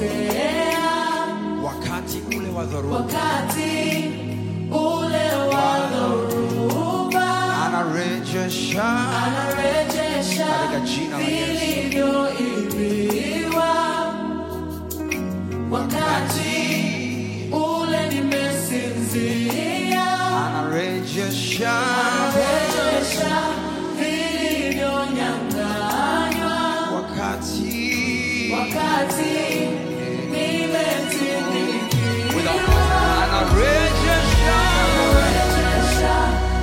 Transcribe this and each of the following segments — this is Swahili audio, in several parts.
nilipotea wakati ule wa dhoruba wakati ule wa dhoruba anarejesha anarejesha Katika jina la Yesu. vilivyoibiwa wakati ule nimesinzia anarejesha anarejesha vilivyonyang'anywa wakati wakati nimetinikiwa anarejesha anarejesha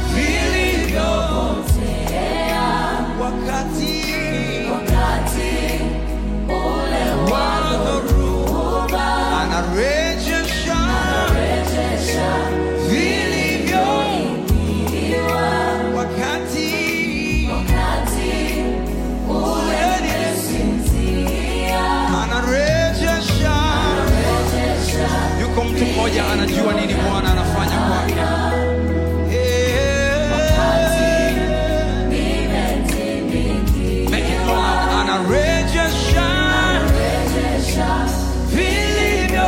vilivyopotea wakati wakati ule wa dhoruba anarejesha anarejesha vilivyo vilivyoibiwa wakati wakati ule nimesinzia anarejesha anarejesha yuko mtu mmoja anajua nini bwana anafanya kwake Eh. nimetinikiwa Make it loud. anarejesha anarejesha vilivyo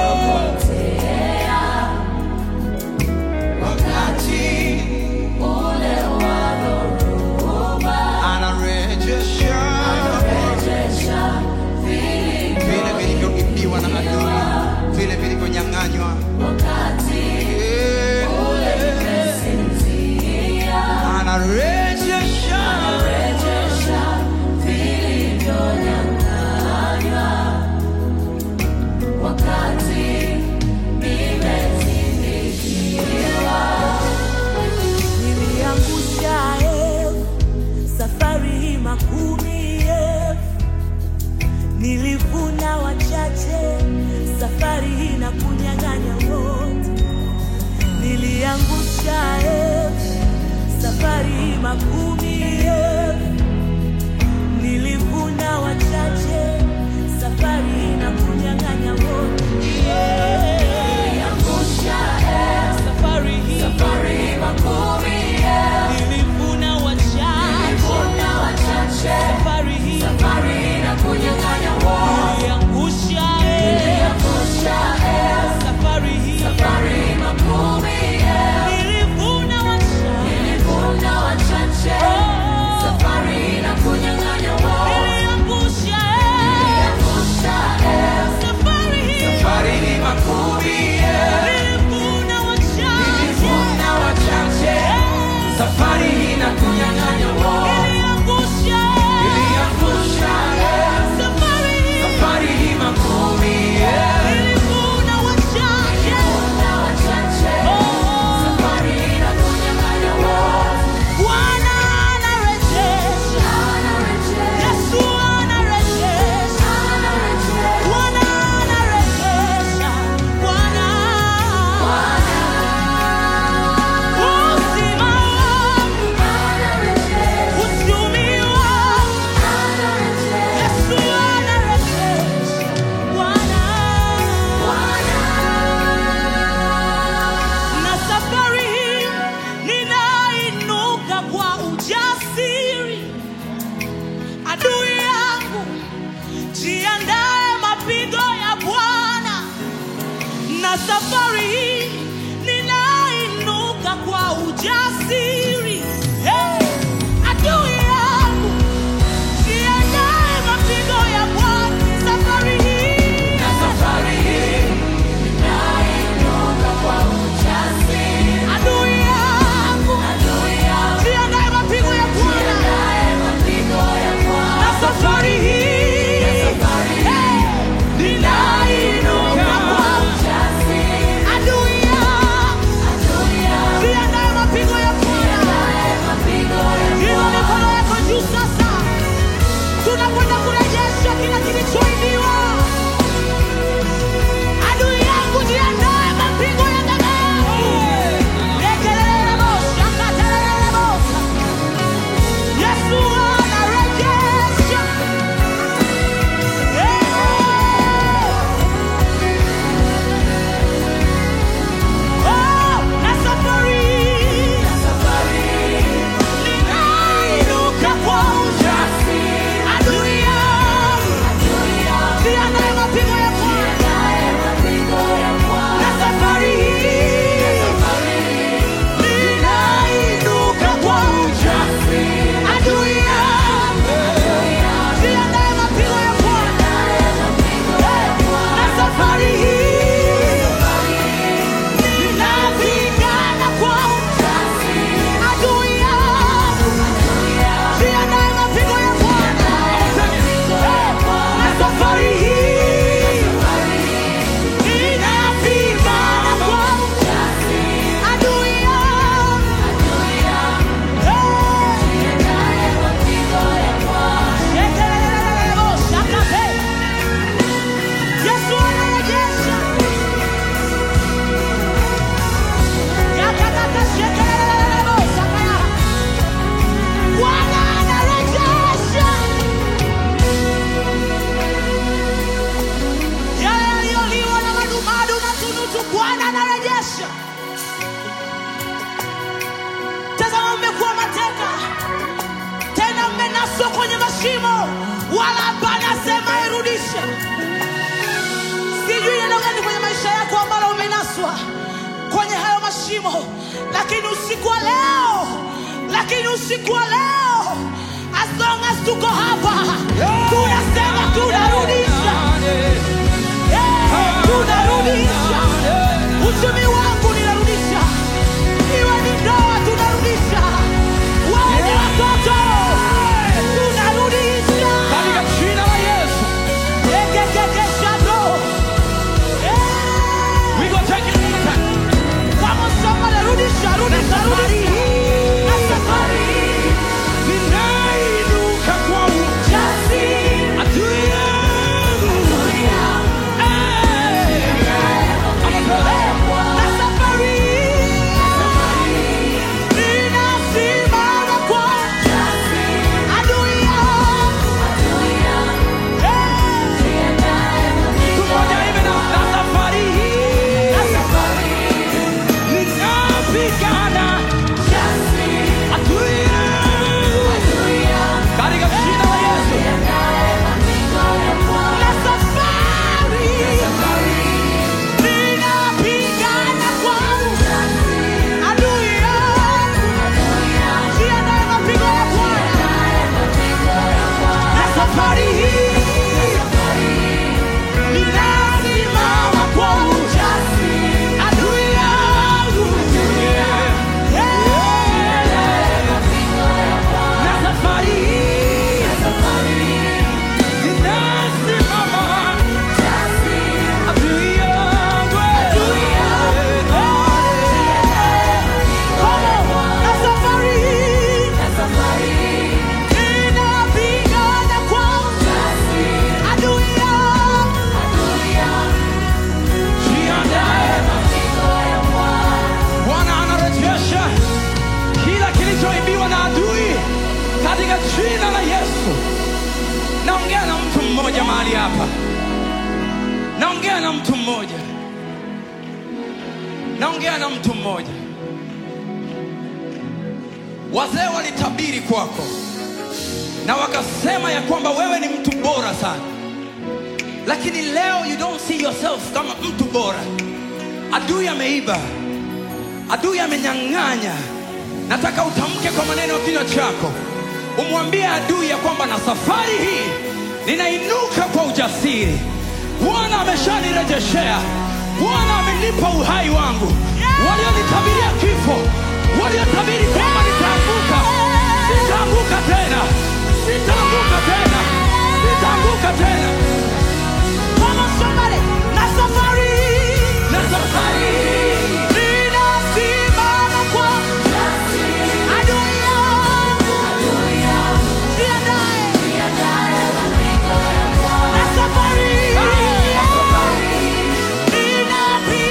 wakati ule wa dhoruba anarejesha anarejesha vilivyo vile vilivyoibiwa na adui vile vilivyonyang'anywa wakati Eh. ule nimesinzia anarejesha anarejesha vilivyonyang'anywa wakati nimetinikiwa niliangusha elfu safari hii makumi elfu nilivuna wachache safari hii na kunyang'anya wote niliangusha elfu safari hii makumi elfu nilivuna wachache safari hii na kunyang'anya wote Niliangusha elfu, safari hii safari makumi elfu, nilivuna wachache nilivuna wachache, safari hii safari na kunyang'anya wote. niliangusha Niliangusha elfu, safari hii safari makumi elfu, nilivuna wachache nilivuna wachache, safari na kunyang'anya wote. niliangusha Niliangusha elfu, safari hii safari ni makumi nilivuna wachache nilivuna wachache safari hii na kunyang'anya wote niliangusha iliangusha safari hii safari hii makumi nilivuna wachache nilivuna wachache, safari na kunyang'anya wote. Bwana anarejesha Anarejesha, Yesu anarejesha anarejesha. Bwana anarejesha Bwana uzima wangu uchumi wangu Yesu anarejesha Bwana na safari hii ninainuka kwa ujasiri adui yangu jiandae mapigo ya Bwana na safari hii ninainuka kwa ujasiri hey! adui yangu jiandae mapigo ya Bwana safari hii Na safari hii ninainuka kwa ujasiri. adui yangu Adui yangu jiandae mapigo ya Bwana naye mapigo ya Bwana. na safari hii Safari hii hey! ninainuka kwa ujasiri. adui yangu Adui yangu jiandae mapigo ya Bwana naye shimo lakini usiku wa leo lakini usiku wa leo as long as tuko hapa tunasema tunarudisha Eh, tunarudisha uchumi wangu ninarudisha iwe ni ndoa tunarudisha wawe ni watoto tunarudisha Katika jina la Yesu. ekekekeshado We gonna take it one more time. kama somebody rudisha rudisha rudisha na safari Ninainuka kwa jasiri adui yangu. na safari ninasimama kwa adui yangu Tumoja hivi na na safari hii. na safari Ninapigana adui yangu. Katika jina la Yesu. na safari ninapigana kwa adui yangu jiandae mapigo ya Bwana na safari hii ninasimama kwa ujasiri adui yangu Na safari hii. Ninasimama adui yangu. na safari hii ninapigana kwa adui yangu Jiandae. Bwana anarejesha kila kilichoibiwa na adui katika jina la Yesu. Naongea na mtu mmoja mahali hapa, naongea na mtu mmoja, naongea na mtu mmoja. Wazee walitabiri kwako na wakasema ya kwamba wewe ni mtu bora sana, lakini leo you don't see yourself kama mtu bora. Adui ameiba, adui amenyang'anya. Nataka utamke kwa maneno ya kinywa chako, umwambie adui ya kwamba na safari hii ninainuka kwa ujasiri. Bwana ameshanirejeshea, Bwana amenipa uhai wangu. Walionitabiria kifo, waliotabiri kwamba nitaanguka, sitaanguka tena, sitaanguka tena, sitaanguka tena. Kama somebody na safari Na safari hii ninasimama kwa adui yangu jiandae na safari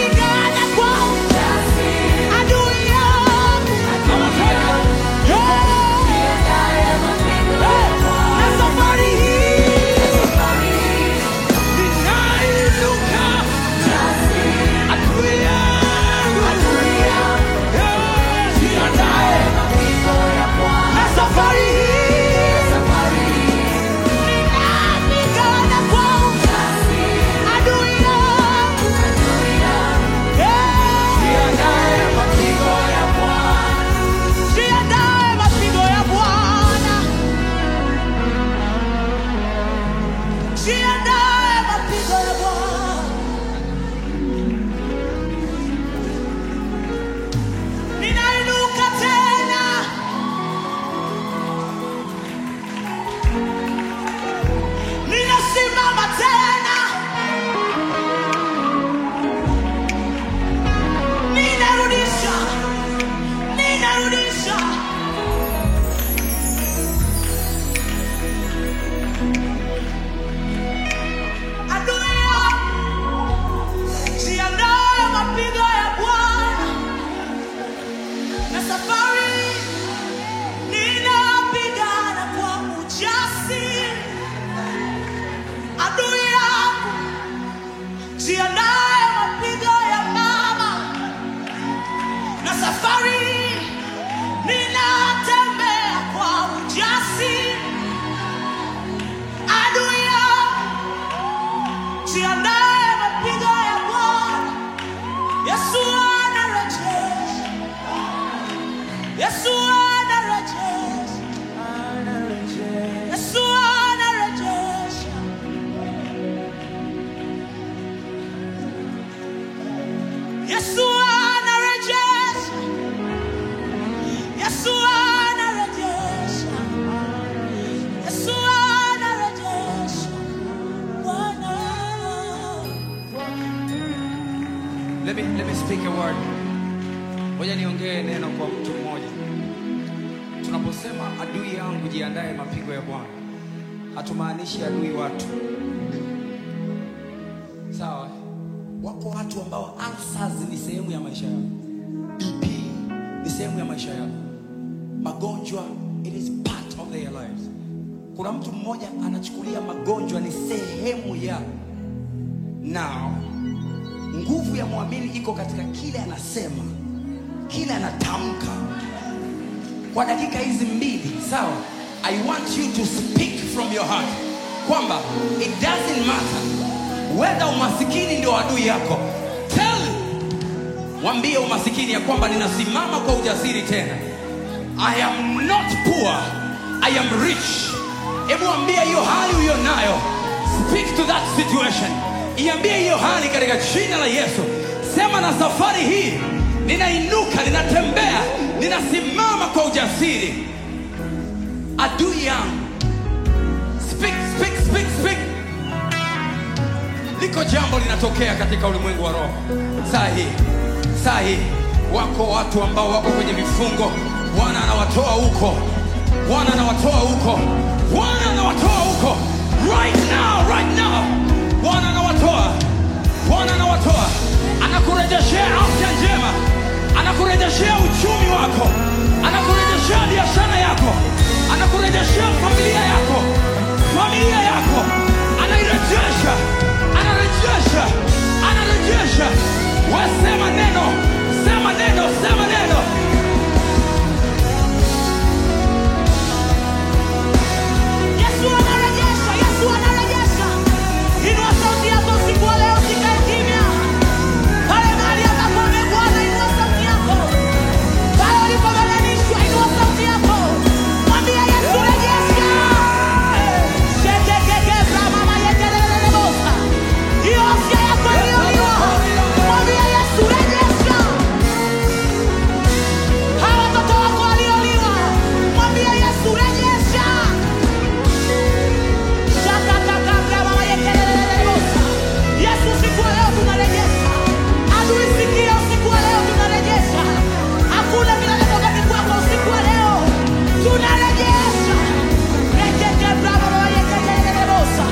ninapigana kwa adui yangu Come on, take it. me speak a word. Ngoja niongee neno kwa mtu mmoja. Tunaposema adui yangu jiandae mapigo ya Bwana, hatumaanishi adui watu. Sawa? Wako watu ambao ulcers ni sehemu ya maisha yao. BP ni sehemu ya maisha yao. Magonjwa it is part of their lives. Kuna mtu mmoja anachukulia magonjwa ni sehemu ya now nguvu ya mwamini iko katika kile anasema kile anatamka kwa dakika hizi mbili sawa i want you to speak from your heart kwamba it doesn't matter whether umasikini ndio adui yako tell mwambie umasikini ya kwamba ninasimama kwa ujasiri tena i am not poor i am rich hebu ambia hiyo hali uliyo nayo speak to that situation iambie hiyo hali katika jina la yesu sema na safari hii ninainuka ninatembea ninasimama kwa ujasiri adui yangu speak, speak, speak, speak. liko jambo linatokea katika ulimwengu wa roho saa hii saa hii wako watu ambao wako kwenye vifungo bwana anawatoa huko bwana anawatoa huko bwana anawatoa huko right now right now bwana anawatoa bwana anawatoa anakurejeshea afya njema anakurejeshea uchumi wako anakurejeshea biashara yako anakurejeshea familia yako familia yako anairejesha anarejesha anarejesha wasema neno sema neno sema neno Yesu anarejesha, Yesu anarejesha. Inua sauti yako usiku wa leo, usikae kimya. Pale mahali ambapo umegwana, inua sauti yako. Pale ulipoganganishwa, inua sauti yako. Mwambie Yesu, rejesha. Shekekekeza, mama yekelelelebosa. Hiyo afya yako iliyoliwa. Mwambie Yesu, rejesha. Hawa watoto wako walioliwa. Mwambie Yesu, rejesha. Yesu, usiku wa leo tunarejesha. Adui, sikia, usiku wa leo tunarejesha. Hakuna vinavyotoka kwako usiku wa leo. Tunarejesha. Rekeke bravo baba yekelelelebosa.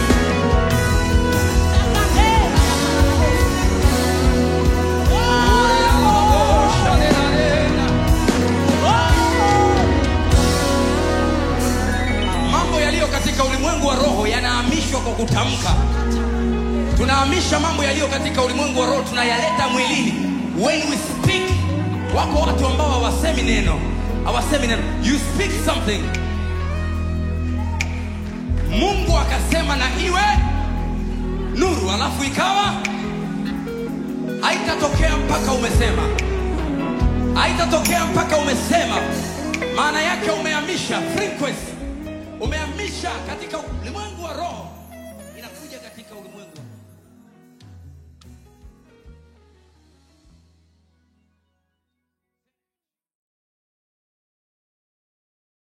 mambo yaliyo katika ulimwengu wa roho yanahamishwa kwa kutamka tunahamisha mambo yaliyo katika ulimwengu wa roho tunayaleta mwilini when we speak wako watu ambao hawasemi neno hawasemi neno you speak something mungu akasema na iwe nuru alafu ikawa haitatokea mpaka umesema haitatokea mpaka umesema maana yake umehamisha frequency umehamisha katika ulimwengu wa roho